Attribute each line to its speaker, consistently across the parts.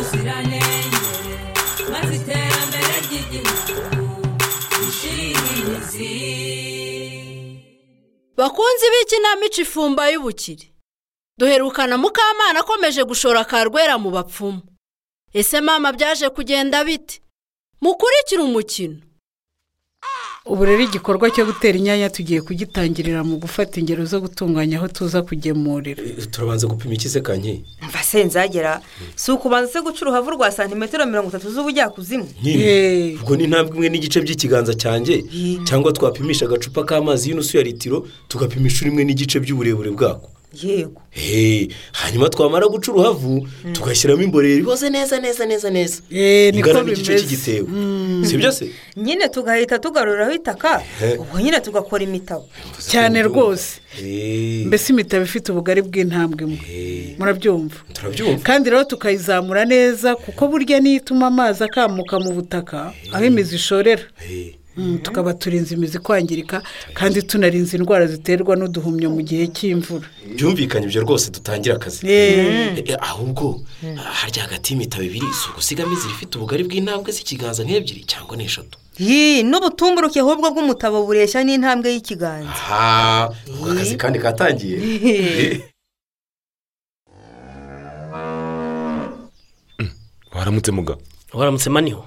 Speaker 1: ubuziranenge maze iterambere ry'igihugu rishire imizi
Speaker 2: bakunzi b'ikinamico ifumba y'ubukire duherukana mukamana akomeje gushora karwera mu bapfumu ese mama byaje kugenda bite mukurikire umukino
Speaker 3: ubu rero igikorwa cyo gutera inyanya tugiye kugitangirira mu gufata ingero zo gutunganya aho tuza kugemurira
Speaker 4: turabanza gupima ikize kanyi
Speaker 5: mva se nzagera si ukubanza se guca uruhavu rwa santimetero mirongo itatu z'ubujyakuzimu
Speaker 3: Hey.
Speaker 4: ubwo ni intambwe imwe n'igice by'ikiganza cyanjye cyangwa twapimisha agacupa k'amazi y'inusu ya litiro tugapima inshuro imwe n'igice by'uburebure bwako
Speaker 5: yego
Speaker 4: Hey, hanyuma twamara guca uruhavu tugashyiramo imborera iboze neza neza neza neza
Speaker 3: Eh, niko
Speaker 4: ingana n'igice
Speaker 3: bimeze.
Speaker 4: cy'igitebo si byo se
Speaker 5: nyine tugahita tugaruriraho itaka
Speaker 4: Eh.
Speaker 5: ubwo nyine tugakora imitabo
Speaker 3: Cyane rwose.
Speaker 4: Hey,
Speaker 3: mbese imitabo ifite ubugari bw'intambwe imwe
Speaker 4: Hey.
Speaker 3: murabyumva
Speaker 4: turabyumva
Speaker 3: kandi rero tukayizamura neza kuko burya niyo ituma amazi akamuka mu butaka aho imizi ishorera
Speaker 4: Hey.
Speaker 3: Mm, tukaba turinze imizi kwangirika kandi tunarinze indwara ziterwa n'uduhumyo mu gihe cy'imvura
Speaker 4: byumvikanye ibyo rwose dutangira akazi
Speaker 3: Eh,
Speaker 4: Eh, ahubwo harya hagati y'imitabo ibiri si ugusigamo inzira ifite ubugari bw'intambwe z'ikiganza nk'ebyiri cyangwa n'eshatu
Speaker 5: yee n'ubutumburuke ahubwo bw'umutabo bureshya n'intambwe y'ikiganza
Speaker 4: aha ubwo akazi kandi katangiye Eh,
Speaker 6: waramutse muga
Speaker 7: waramutse maniho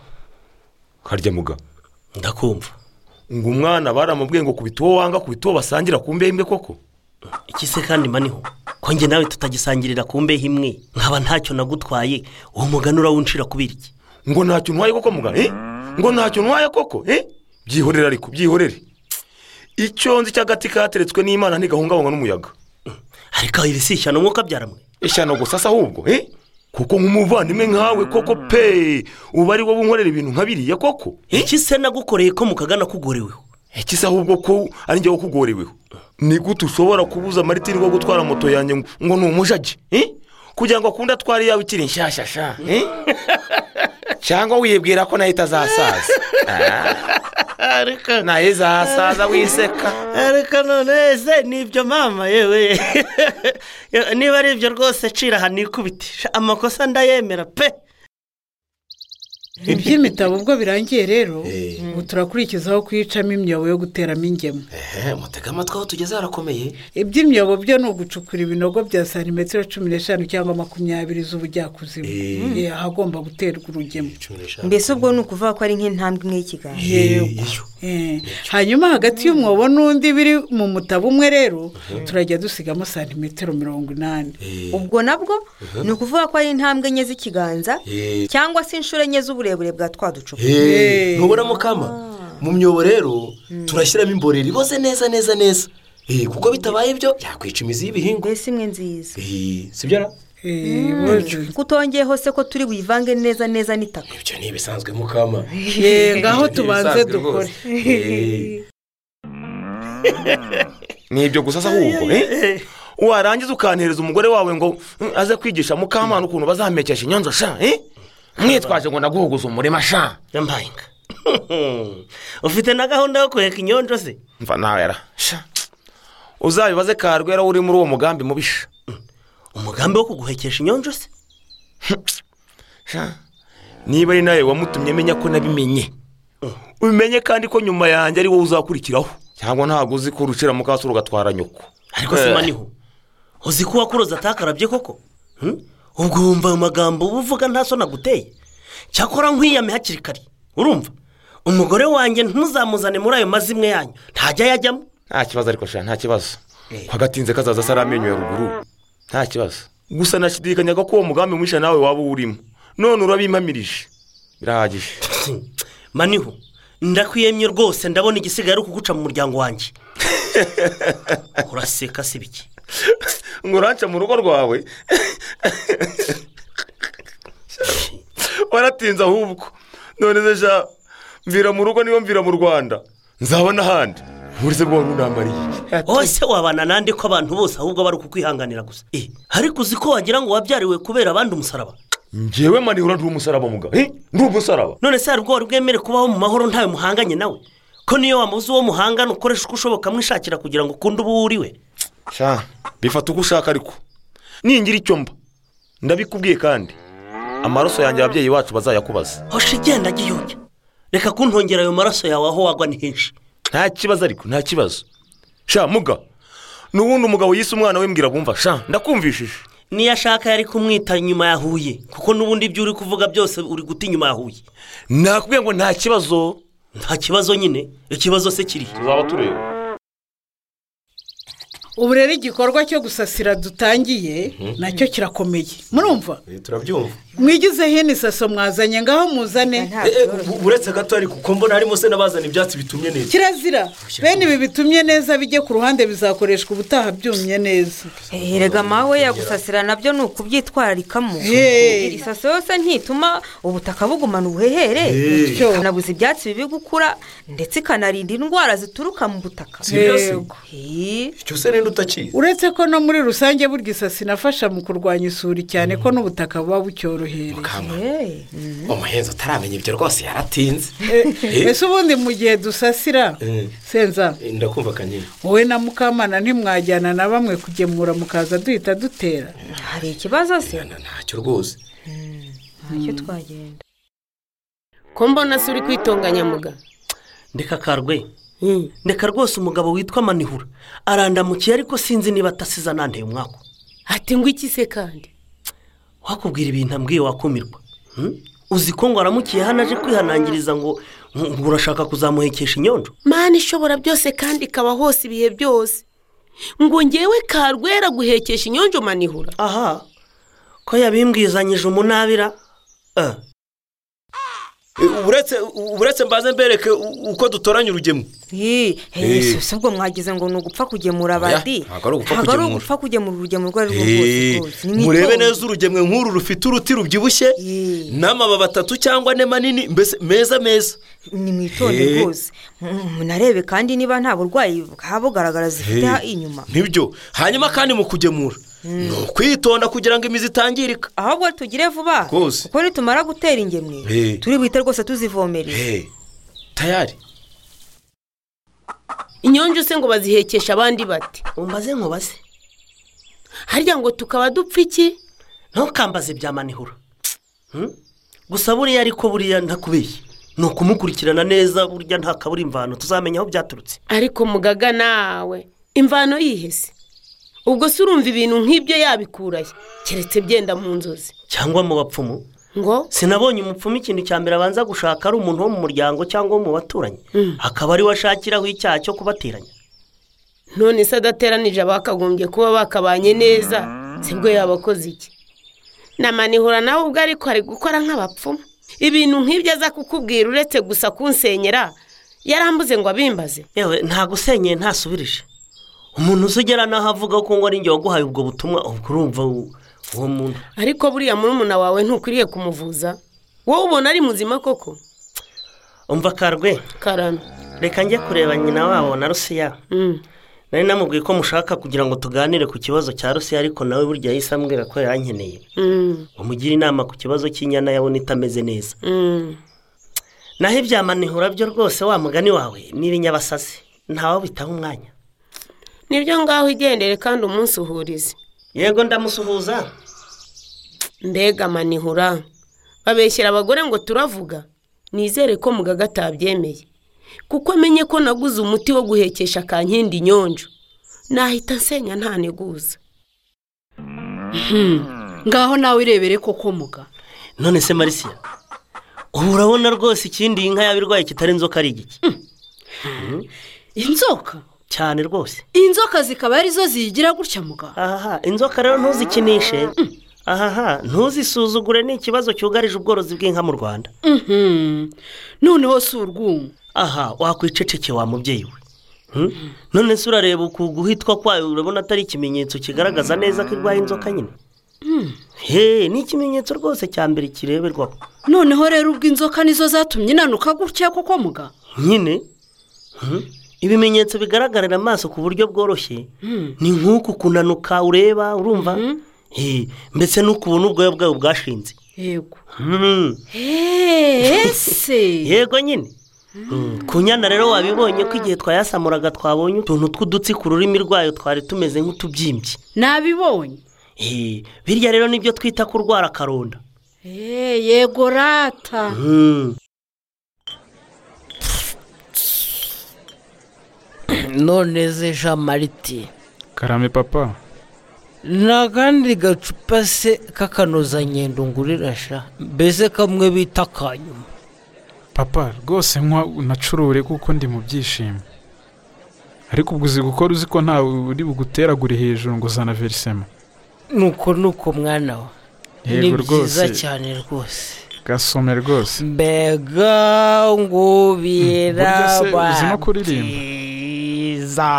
Speaker 6: harya muga
Speaker 7: ndakumva
Speaker 6: ngo umwana baramubwiye ngo kubita uwo wanga kubita uwo basangira ku mbembe koko
Speaker 7: iki se kandi maniho ko njye nawe tutagisangirira ku mbeho imwe nkaba ntacyo nagutwaye uwo mugani urawuncira kubera iki
Speaker 6: ngo ntacyo ntwaye koko muga eh? ngo ntacyo ntwaye koko eh? byihorere ariko byihorere icyo nzi cy'agati kateretswe n'imana ntigahungabanywa n'umuyaga
Speaker 7: ariko ibisishyano umwuka byaramwe
Speaker 6: ishyano gusa se ahubwo eh? kuko nk'umuvandimwe nkawe koko pe uba ari wowe unkorera ibintu nka biriya koko eh?
Speaker 7: iki se nagukoreye ko mukagana kugoreweho
Speaker 6: ikisa ahubwo ko ari njyewe ukugoreweho ni gute ushobora kubuza maritini wo gutwara moto yanjye ngo- ngo ni umujagi eh? kugira ngo akunde atware iyawe ikiri nshyashya sha eh? cyangwa wibwira ko nayo itazasaza Ah, nayo izasaza wiseka
Speaker 7: ariko none ese ni ibyo mama yewe niba ari ibyo rwose cira aha nikubite amakosa ndayemera pe
Speaker 3: iby'imitabo ubwo birangiye rero
Speaker 4: Eh.
Speaker 3: ubu turakurikizaho kuyicamo imyobo yo guteramo ingemwe
Speaker 4: ehe, mutege amatwi aho tugeze harakomeye
Speaker 3: iby'imyobo byo ni ugucukura ibinogo bya santimetero cumi n'eshanu cyangwa makumyabiri z'ubujyakuzimu Eh, ahagomba guterwa urugemwe
Speaker 4: cumi n'eshanu
Speaker 5: mbese ubwo ni ukuvuga ko ari nk'intambwe imwe y'ikiganza
Speaker 3: yego Eh, hanyuma hagati y'umwobo n'undi biri mu mutabo umwe rero turajya dusigamo santimetero mirongo inani
Speaker 5: ubwo nabwo ni ukuvuga ko ari intambwe enye z'ikiganza
Speaker 4: Eh.
Speaker 5: cyangwa se inshuro enye z'uburebure bwa twa ducupa
Speaker 4: Eh, ntubonamo kama mu myobo rero turashyiramo imborera iboze neza neza neza Eh, kuko bitabaye ibyo yakwica imizi y'ibihingwa
Speaker 5: mbese imwe nziza
Speaker 4: Eh, si byo ra?
Speaker 3: Eh, boze.
Speaker 5: kutongeyeho se ko turi buyivange neza neza n'itaka
Speaker 4: ibyo ni ibisanzwe mukama
Speaker 3: Eh, ngaho
Speaker 4: Ibyo ni
Speaker 3: tubanze
Speaker 4: ibisanzwe
Speaker 3: dukore
Speaker 4: rwose. Eh.
Speaker 6: ni ibyo gusa se ahubwo eh? warangiza ukanhereza umugore wawe ngo mm, aze kwigisha mukamana ukuntu bazamekesha inyonzo sha eh? mwitwaje ngo naguhuguze umurima sha
Speaker 7: yambayinga ufite na gahunda yo kureka inyonjo se
Speaker 6: mva nawe ra sha uzabibaze karwera uri muri uwo mugambi mubisha
Speaker 7: umugambi wo kuguhekesha inyonjo se
Speaker 6: sha niba ari nawe wamutumye menya ko nabimenye ubimenye kandi ko nyuma yanjye ari wowe uzakurikiraho cyangwa ntabwo uzi ko urucira mu kasura ugatwara nyoko
Speaker 7: ariko se maniho uzi ko uwakuroza atakarabye koko Hmm? ubwo wumva ayo magambo uba uvuga nta soni aguteye cyakora nkwiyame hakiri kare urumva umugore wanjye ntuzamuzane muri ayo mazimwe yanyu ntajya yajyamo
Speaker 6: nta kibazo ariko sha nta kibazo ko agatinze kazaza se ari amenyo ya ruguru nta kibazo gusa nashidikanyaga ko uwo mugambi mwisha nawe waba uwurimo none urabimpamirije birahagije
Speaker 7: maniho ndakwiyemye rwose ndabona igisigaye ari ukuguca mu muryango wanjye uraseka se biki
Speaker 6: ngo uranca mu rugo rwawe waratinze ahubwo none se sha mvira mu rugo niyo mvira mu rwanda nzaba n'ahandi buretse bwo wari unambariye iki
Speaker 7: hose wabana nande ko abantu bose ahubwo bari ukukwihanganira gusa Eh, ariko uzi ko wagira ngo wabyariwe kubera abandi umusaraba
Speaker 6: ngewe mani ura ndi umusaraba mugabo eh? ndi umusaraba
Speaker 7: none se hari ubwo wari bwemere kubaho mu mahoro ntawe muhanganye nawe ko niyo wamuze uwo muhangana ukoresha uko ushoboka mwishakira kugira ngo ukunde uwo uriwe
Speaker 6: sha bifata uko ushaka ariko ningira icyo mba ndabikubwiye kandi amaraso yanjye ababyeyi bacu bazayakubaza
Speaker 7: hoshi igenda gihubye reka kuntongera ayo maraso yawe aho wagwa ni henshi
Speaker 6: nta kibazo ariko nta kibazo sha muga n'ubundi umugabo yise umwana we mbwira bumva sha ndakumvishije
Speaker 7: niyo ashaka yari kumwita nyuma ya huye kuko n'ubundi ibyo uri kuvuga byose uri guta inyuma ya huye
Speaker 6: nakubwiye ngo nta kibazo
Speaker 7: nta kibazo nyine ikibazo se kiri
Speaker 6: tuzaba tureba
Speaker 3: ubu rero igikorwa cyo gusasira dutangiye nacyo kirakomeye murumva
Speaker 4: Eh, turabyumva
Speaker 3: mwigize hino isaso mwazanye ngaho muzane
Speaker 5: nta
Speaker 4: Eh, eh,
Speaker 5: byoroshye.
Speaker 4: u- uretse gato ariko kuko mbona harimo se n'abazana ibyatsi bitumye neza
Speaker 3: kirazira bene ibi bitumye neza bijye ku ruhande bizakoreshwa ubutaha byumye neza
Speaker 5: Eh, erega mawe yagusasira nabyo ni ukubyitwararikamo
Speaker 3: Hey.
Speaker 5: isaso yose ntituma ubutaka bugumana ubuhehere
Speaker 4: Eh,
Speaker 3: Bityo,
Speaker 5: ikanabuza ibyatsi bibi gukura ndetse ikanarinda indwara zituruka mu butaka
Speaker 4: si byo se
Speaker 3: Yego.
Speaker 5: Eh,
Speaker 4: icyo se n'indi utakizi
Speaker 3: uretse ko no muri rusange burya isasi inafasha mu kurwanya isuri cyane ko n'ubutaka buba bucyorohereye
Speaker 5: eh,
Speaker 4: umuhenzi utaramenya ibyo rwose yaratinze
Speaker 3: Eh, ese ubundi mu gihe dusasira
Speaker 4: Eh.
Speaker 3: senza
Speaker 4: Eh, ndakumva kanyine
Speaker 3: wowe na mukamana ntimwajyana na bamwe kugemura mukaza duhita dutera
Speaker 5: hari ikibazo se
Speaker 4: Na- ntacyo rwose
Speaker 5: ntacyo twagenda
Speaker 8: ko mbona se uri kwitonganya muga
Speaker 7: ndeka karwe
Speaker 8: Hmm.
Speaker 7: ndeka rwose umugabo witwa manihura arandamukiye ariko sinzi niba atasiza nanteye umwaka
Speaker 8: ati ngo iki se kandi
Speaker 7: wakubwira ibintu ambwiye wakumirwa Hmm? uzi ko ngo aramukiye hano aje kwihanangiriza ngo ngo urashaka kuzamuhekesha inyonjo
Speaker 8: mani ishobora byose kandi ikaba hose ibihe byose ngo ngewe karwera guhekesha inyonjo manihura
Speaker 7: aha ko yabimbwizanyije umunabira Eh,
Speaker 4: Eh, uretse uretse mbaze mbereke u- uko dutoranya urugemo
Speaker 5: Eh, eh, isaso ubwo mwagize ngo ni ugupfa kugemura abandi
Speaker 4: ntabwo ari ugupfa
Speaker 5: ntabwo ari
Speaker 4: kugemura.
Speaker 5: ugupfa kugemura urugendo urwo ari rwo rwose
Speaker 4: Eh,
Speaker 5: rwose ni mu
Speaker 4: murebe
Speaker 5: itongo.
Speaker 4: neza urugemwe nk'uru rufite uruti rubyibushye
Speaker 5: Eh.
Speaker 4: n'amababi atatu cyangwa ane manini mbese meza meza
Speaker 5: ni mu itondo
Speaker 4: Eh.
Speaker 5: rwose Mm, munarebe kandi niba nta burwayi bwaba bugaragara zifite ha- inyuma
Speaker 4: nibyo hanyuma kandi mu kugemura ni ukwitonda kugira ngo imizi itangirika
Speaker 5: ahubwo tugire vuba
Speaker 4: Rwose.
Speaker 5: kuko nitumara gutera ingemwe
Speaker 4: Eh.
Speaker 5: turi buhite rwose tuzivomerera
Speaker 4: tayari
Speaker 8: inyonjo se ngo bazihekesha abandi bate
Speaker 7: umbaze nkubaze
Speaker 8: harya ngo tukaba dupfa iki
Speaker 7: ntukambaze bya manihura Hmm? gusa buriya ariko buriya ntakubeshye ni ukumukurikirana neza burya ntakabura imvano tuzamenya aho byaturutse
Speaker 8: ariko mugaga nawe imvano yihese ubwo se urumva ibintu nk'ibyo yabikuraye keretse byenda mu nzozi
Speaker 7: cyangwa mu bapfumu
Speaker 8: ngo
Speaker 7: sinabonye umupfumu ikintu cya mbere abanza gushaka ari umuntu wo mu muryango cyangwa wo mu baturanyi akaba ari we ashakiraho icyaha cyo kubateranya
Speaker 8: none se adateranije abakagombye kuba bakabanye neza sibwo yabakoze iki na manihura nawe ubwo ariko ari gukora nk'abapfumu ibintu nk'ibyo aza kukubwira uretse gusa kunsenyera yarambuze ngo abimbaze
Speaker 7: yewe nta gusenyeye ntasubirije umuntu uzigera naho avuga ko ngo ari njye waguhaye ubwo butumwa ubwo urumva u- uwo muntu
Speaker 8: ariko buriya murumuna wawe ntukwiriye kumuvuza wowe ubona ari muzima koko
Speaker 7: umva karwe
Speaker 8: karano
Speaker 7: reka njye kureba nyina wabo na rusiya
Speaker 8: Mm.
Speaker 7: nari namubwiye ko mushaka kugira ngo tuganire ku kibazo cya rusiya ariko nawe burya yahise ambwira ko yankeneye
Speaker 8: Mm.
Speaker 7: ngo mugire inama ku kibazo cy'inyana yabona itameze neza
Speaker 8: Mm.
Speaker 7: naho ibyamanihura byo rwose wa mugani wawe ni ibinyabasazi ntawe bitaho umwanya
Speaker 8: nibyo ngaho igendere kandi umunsi uhurize
Speaker 7: yego ndamusuhuza
Speaker 8: mbega manihura babeshyira abagore ngo turavuga nizere ko mugaga atabyemeye kuko amenye ko naguze umuti wo guhekesha kankindi inyonjo nahita nsenya ntaneguza
Speaker 2: ngaho nawe irebere koko muga
Speaker 7: none se marisiya ubu urabona rwose ikindi iyi nka yaba irwaye kitari inzoka ari igiki
Speaker 2: inzoka
Speaker 7: cyane rwose
Speaker 2: inzoka zikaba arizo ziyigira gutya muga
Speaker 7: ahaha inzoka rero ntuzikinishe ahaha ntuzisuzugure ni ikibazo cyugarije ubworozi bw'inka mu rwanda
Speaker 2: Mhm. noneho si urwungu
Speaker 7: aha wakwiceceke wa mubyeyi we Hmm? none se urareba uku guhitwa kwayo urabona atari ikimenyetso kigaragaza neza ko irwaye inzoka nyine he ni ikimenyetso rwose cya mbere kireberwaho
Speaker 2: noneho rero ubwo inzoka nizo zatumye inanuka gutya koko muga
Speaker 7: nyine Hmm? ibimenyetso bigaragarira amaso ku buryo bworoshye ni nk'uku kunanuka ureba urumva He, mbese n'ukubona ubwoya bwayo bwashinze
Speaker 2: yego
Speaker 7: Hmm.
Speaker 2: ese
Speaker 7: yego nyine Mm, ku nyana rero wabibonye ko igihe twayasamuraga twabonye utuntu tw'udutsi ku rurimi rwayo twari tumeze nk'utubyimbye
Speaker 2: nabibonye
Speaker 7: Eh, birya rero nibyo twita kurwara akaronda
Speaker 2: Eee yego rata
Speaker 9: none ze jean mariti
Speaker 10: karame papa
Speaker 9: ni akandi gacupa se k'akanozangendo ngurira sha mbese kamwe bita akanyuma
Speaker 10: papa rwose nkwa unacurure kuko ndi mu byishimo ariko ubwo uzi gukora uzi ko ntawe uri buguteragure hejuru ngo uzana verisema
Speaker 9: nuko nuko mwana wa ni
Speaker 10: Yego
Speaker 9: byiza
Speaker 10: rwose.
Speaker 9: cyane rwose
Speaker 10: gasome rwose
Speaker 9: mbega ngubira
Speaker 10: Burya se uzi no kuririmba?
Speaker 9: byiza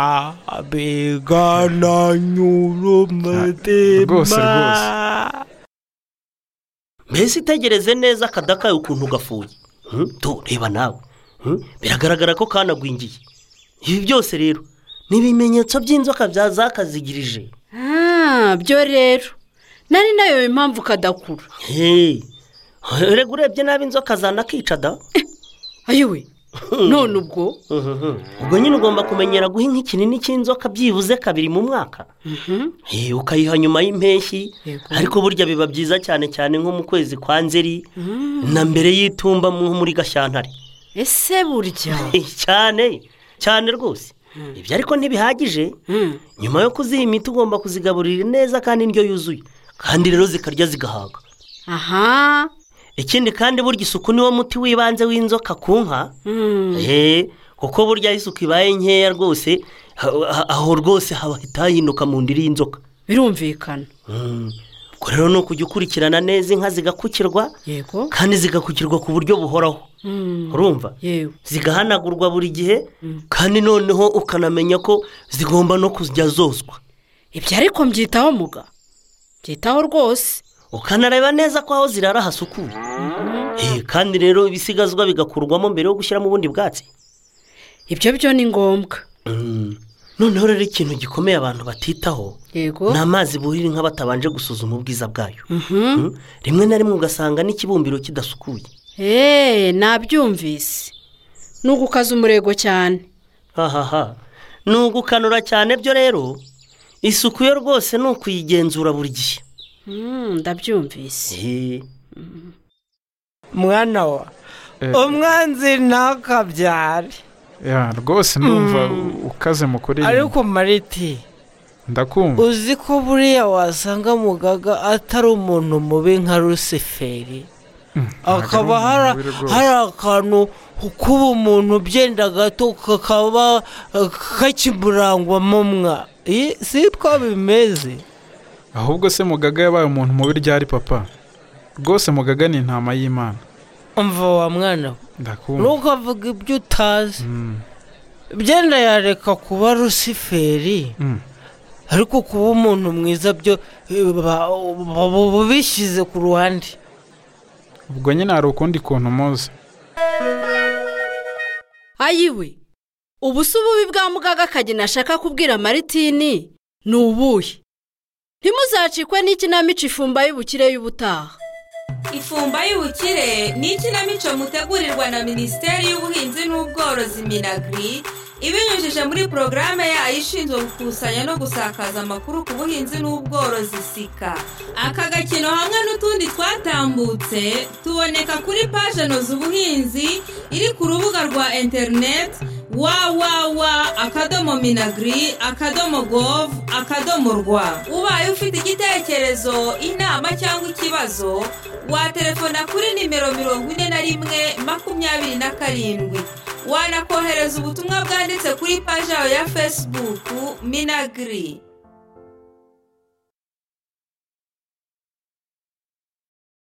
Speaker 9: mbega na nyurumatema
Speaker 10: Rwose, rwose.
Speaker 7: mbese itegereze neza akadakaye ukuntu gafuye Hmm? tu reba nawe Hmm? biragaragara ko kanagwingiye ibi byose rero ni ibimenyetso by'inzoka bya zakazigirije
Speaker 2: Ah, byo rero nari nayo impamvu kadakura
Speaker 7: Hey, erega urebye nabi inzoka zanakica da
Speaker 2: ayiwe none ubwo
Speaker 7: ubwo nyine ugomba kumenyera guha inka ikinini cy'inzoka byibuze kabiri mu mwaka Eh, ukayiha nyuma y'impeshyi ariko burya biba byiza cyane cyane nko mu kwezi kwa nzeri na mbere y'itumba nko muri gashyantare
Speaker 2: ese burya
Speaker 7: Eh, cyane cyane rwose ibyo ariko ntibihagije nyuma yo kuziha imiti ugomba kuzigaburira neza kandi indyo yuzuye kandi rero zikarya zigahaga
Speaker 2: aha
Speaker 7: ikindi kandi burya isuku niwo muti w'ibanze w'inzoka ku nka Eh, kuko burya aho isuku ibaye nkeya rwose ha- ha- aho rwose hahita hahinduka mu ndiri y'inzoka
Speaker 2: birumvikana
Speaker 7: ubwo rero ni ukujya ukurikirana neza inka zigakukirwa
Speaker 2: yego
Speaker 7: kandi zigakukirwa ku buryo buhoraho urumva
Speaker 2: yewe
Speaker 7: zigahanagurwa buri gihe kandi noneho ukanamenya ko zigomba no kujya zozwa
Speaker 2: ibyo ariko mbyitaho muga byitaho rwose
Speaker 7: ukanareba neza ko aho zirara hasukuye Eh, kandi rero ibisigazwa bigakurwamo mbere yo gushyiramo ubundi bwatsi
Speaker 2: ibyo byo ni ngombwa
Speaker 7: noneho rero ikintu gikomeye abantu batitaho
Speaker 2: yego
Speaker 7: ni amazi buhira inka batabanje gusuzuma ubwiza bwayo Mm. rimwe na rimwe ugasanga n'ikibumbiro kidasukuye
Speaker 2: eee nabyumvise ni ugukaza umurego cyane
Speaker 7: hahaha ni ugukanura cyane byo rero isuku yo rwose ni ukuyigenzura buri gihe
Speaker 2: Mm, ndabyumvise
Speaker 7: Eh,
Speaker 9: mwana wa
Speaker 10: Eh.
Speaker 9: umwanzi ntakabyare
Speaker 10: ya rwose ndumva ukaze mu kuririmba
Speaker 9: ariko mariti
Speaker 10: ndakumva
Speaker 9: uzi ko buriya wasanga mugaga atari umuntu mubi nka rusiferi akaba hara-
Speaker 10: umubiri rwose.
Speaker 9: hari akantu kuba umuntu byenda gato kakaba eh, kakimurangwamo mwa Eh, si ko bimeze
Speaker 10: ahubwo se mugaga yabaye umuntu mubi ryari papa rwose mugaga ni intama y'imana
Speaker 9: umva wa mwana we
Speaker 10: ndakumva
Speaker 9: ntukavuga ibyo utazi
Speaker 10: Mm.
Speaker 9: byenda yareka kuba rusiferi
Speaker 10: Mm.
Speaker 9: ariko kuba umuntu mwiza byo eh, ba- ba- ba- bishyize ku ruhande
Speaker 10: ubwo nyine hari ukundi kuntu muzi
Speaker 2: ayiwe ubu si ububi bwa mugaga akagina ashaka kubwira maritini ni ubuhe ntimuzacikwe n'ikinamico ifumba y'ubukire y'ubutaha
Speaker 1: ifumba y'ubukire ni ikinamico mutegurirwa na minisiteri y'ubuhinzi n'ubworozi minagiri ibinyujije muri porogaramu yayo ishinzwe gukusanya no gusakaza amakuru ku buhinzi n'ubworozi sika aka gakino hamwe n'utundi twatambutse tuboneka kuri paje noza ubuhinzi iri ku rubuga rwa interineti wawawa akadomo minagiri akadomo govu akadomo rwa ubaye ufite igitekerezo inama cyangwa ikibazo watelefona kuri nimero mirongo ine na rimwe makumyabiri na karindwi wanakohereza ubutumwa bwanditse kuri paji yawe ya fesibuku minagiri